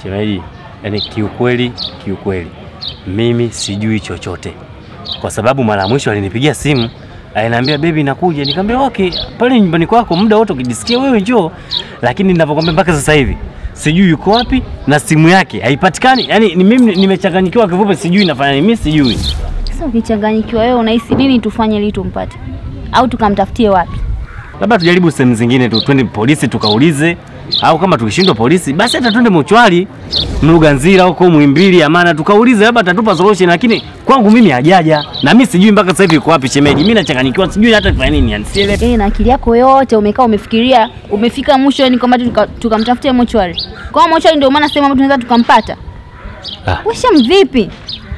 Shemeji, yani kiukweli, kiukweli mimi sijui chochote, kwa sababu mara ya mwisho alinipigia simu aliniambia bebi, nakuja. Nikamwambia okay, pale nyumbani kwako muda wote ukijisikia wewe njoo, lakini ninavyokwambia mpaka sasa hivi sijui yuko wapi na simu yake haipatikani. Yani ni mimi nimechanganyikiwa, kifupi sijui nafanya nini, mimi sijui. Sasa ukichanganyikiwa wewe, unahisi nini tufanye ili tumpate, au tukamtafutie wapi? Labda tujaribu sehemu zingine tu, twende polisi tukaulize, au kama tukishindwa polisi, basi hata twende mochwari Mluganzira huko Muhimbili, Amana, tukaulize, labda atatupa solution. Lakini kwangu mimi hajaja, na mimi sijui mpaka sasa hivi yuko wapi shemeji. Mimi nachanganyikiwa, sijui hata kufanya nini, yani sielewi. Yaani na akili yako yote umekaa umefikiria, umefika mwisho, yani kwamba tuka- tukamtafutia mochwari. Kwa hiyo mochwari ndio maana sehemu ambayo tunaweza tukampata. Ah. Weshem vipi?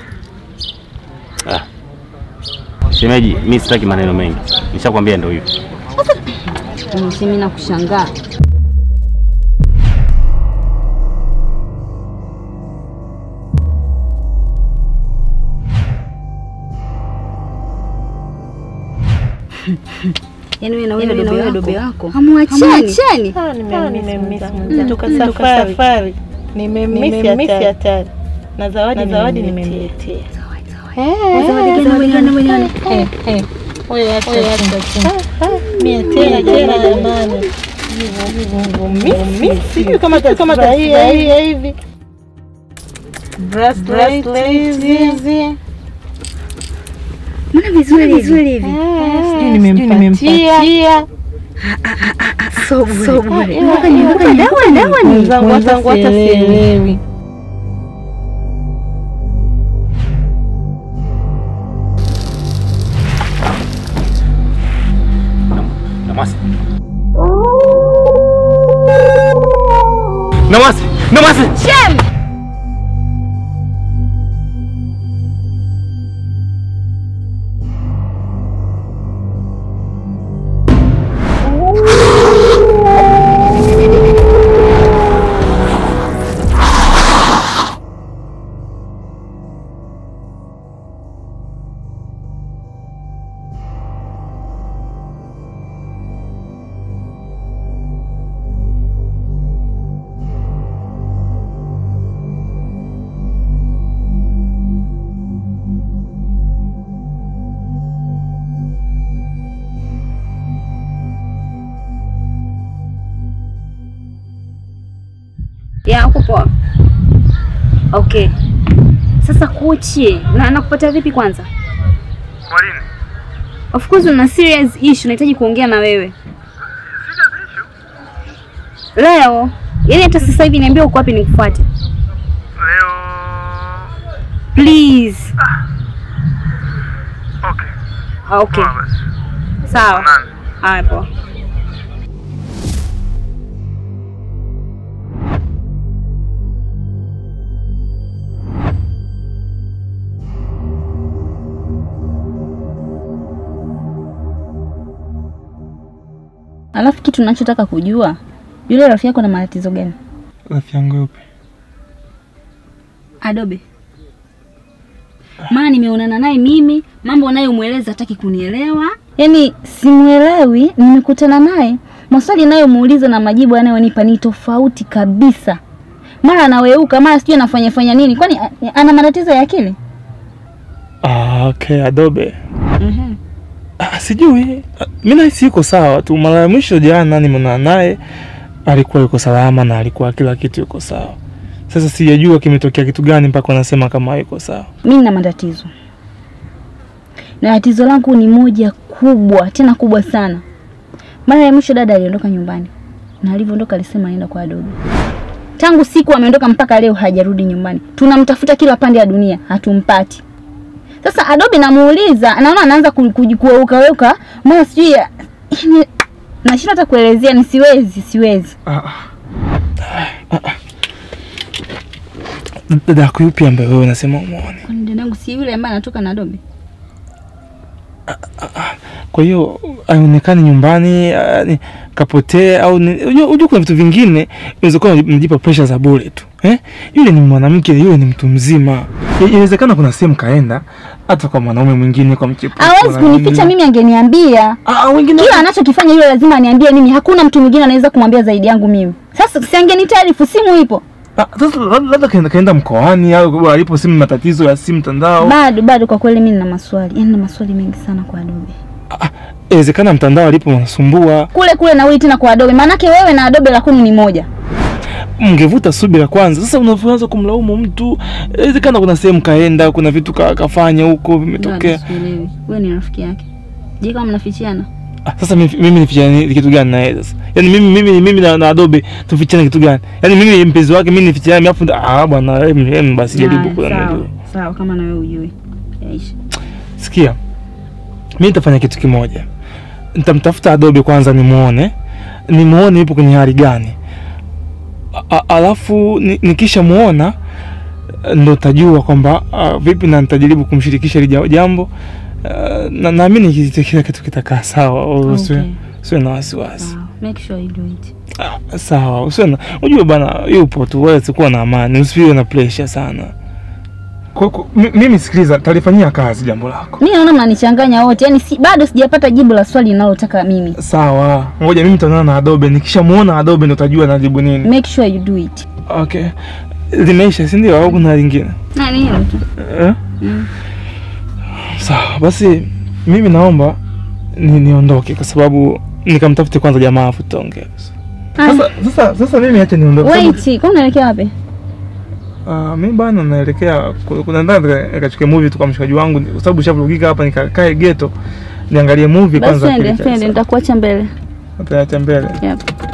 Ah. Shemeji, mimi sitaki maneno mengi, nishakwambia ndio hivyo. Mimi na kushangaa. Yaani wewe na wewe dobe wako hamwachani. Toka safari nimemisi hatari na zawadi zawadi nimemletea. Mia tena tena jamani, mimi sijui kama kama tahia hivi bracelet hizi Mbona vizuri vizuri hivi? sijui nimempatia mwenzangu wenzangu hata sielewi. Namwasi. Namwasi. Namwasi. Shem! Ya uko poa. Okay. Sasa kuchi, na nakupata vipi kwanza? Kwa nini? Of course una serious issue nahitaji kuongea na wewe. Leo, yaani hata sasa hivi niambia uko wapi nikufuate. Leo Please. okay. Ah, Okay. Poa basi. Sawa. Nani? Haya poa. Alafu kitu nachotaka kujua, yule rafiki yako na matatizo gani? Rafiki yangu yupi? Adobe. Maana nimeonana naye mimi, mambo unayomweleza hataki kunielewa. Yaani simuelewi, nimekutana naye, maswali nayomuuliza na majibu anayonipa ni tofauti kabisa. Mara anaweuka, mara sijui anafanya fanya nini. Kwani a- ana matatizo ya akili? Ah, okay, Adobe. Mhm. Ah, sijui. Ah, Mimi nahisi yuko sawa tu. Mara ya mwisho jana nimeonana naye alikuwa yuko salama na alikuwa kila kitu yuko sawa. Sasa sijajua kimetokea kitu gani mpaka wanasema kama yuko sawa. Mimi nina matatizo. Na tatizo langu ni moja kubwa, tena kubwa sana. Mara ya mwisho dada aliondoka nyumbani. Na alivyoondoka alisema anaenda kwa Adobe. Tangu siku ameondoka mpaka leo hajarudi nyumbani. Tunamtafuta kila pande ya dunia, hatumpati. Sasa Adobe namuuliza, anaona anaanza ku- ku- kuweuka weuka, mara sijui ya- yaani nashindwa hata kuelezea, ni siwezi, siwezi. Ah, ah. Ah, ah. Dada yako yupi ambaye wewe unasema umuone? Kwani dadangu si yule ambaye anatoka na Adobe? Kwa hiyo aonekani nyumbani, ah, ni- kapotea au ni- unajua unajua kuna vitu vingine inaweza kuwa unajipa pressure za bure tu eh? Yule ni mwanamke, yule ni mtu mzima. I- Inawezekana kuna sehemu kaenda hata kwa mwanaume mwingine, kwa mchepuko. Hawezi na kunificha nini. mimi, angeniambia. Ah, wengine kila anachokifanya yule lazima aniambie mimi. Hakuna mtu mwingine anaweza kumwambia zaidi yangu mimi. Sasa si angenitaarifu, simu ipo. Ah, Sasa lab- labda kaenda, kaenda mkoani au alipo simu matatizo ya simu mtandao. Bado bado, kwa kweli mimi nina maswali, yaani nina maswali mengi sana kwa Adobe. Inawezekana mtandao alipo unasumbua. Kule kule narudi tena kwa Adobe, maanake wewe na Adobe la kwenu ni moja. Mngevuta subira kwanza. Sasa unavyoanza kumlaumu mtu, inawezekana kuna sehemu kaenda, kuna vitu ka, kafanya huko vimetokea. Sielewi. Wewe ni rafiki yake. Je, kama mnafichiana? Ah, sasa mimi, mimi nifichane kitu gani na yeye sasa? Yaani mimi mimi mimi na, na Adobe tufichane kitu gani? Yaani mimi ni mpenzi wake, mimi nifichane alafu ah bwana em, em, basi jaribu Haya, kwa sawa. Sawa, kama na wewe ujui. Yaisha. Sikia, mi nitafanya kitu kimoja. Nitamtafuta Adobe kwanza, nimuone nimuone yupo kwenye hali gani, A- a- alafu ni- nikisha muona ndo tajua kwamba ah, vipi na nitajaribu kumshirikisha hili ja- jambo Ah, na naamini kiti- kila kitu kitakaa sawa, usiwe Okay. usiwe na wasiwasi. Sawa. Make sure you do it. Ah, Sawa, usiwe na unajua bana, yupo tu, wewe sikuwa na amani, usiwe na pressure sana. Kwa, kwa, mimi sikiliza, talifanyia kazi jambo lako. Mimi naona mnanichanganya wote. Yaani si, bado sijapata jibu la swali ninalotaka mimi. Sawa, ngoja mimi nitaonana na Adobe. Nikishamuona Adobe ndo utajua najibu nini. Make sure you do it. Okay, limeisha, si ndio? Au kuna lingine Na ni hilo tu. eh? Mm. Sawa basi, mimi naomba ni, niondoke kwa sababu nikamtafute kwanza jamaa afu tutaongea. Ah, Sasa sasa sasa mimi acha niondoke. kwa sababu- wait, kwa unaelekea wapi? Ah, mimi bana naelekea ku- kuna ndani nikachukue movie tu kwa mshikaji wangu kwa sababu shavurugika hapa nikakae ghetto niangalie movie Basi kwanza. twende, akili twende, sawa. nitakuacha mbele. Nitaacha mbele. Yep.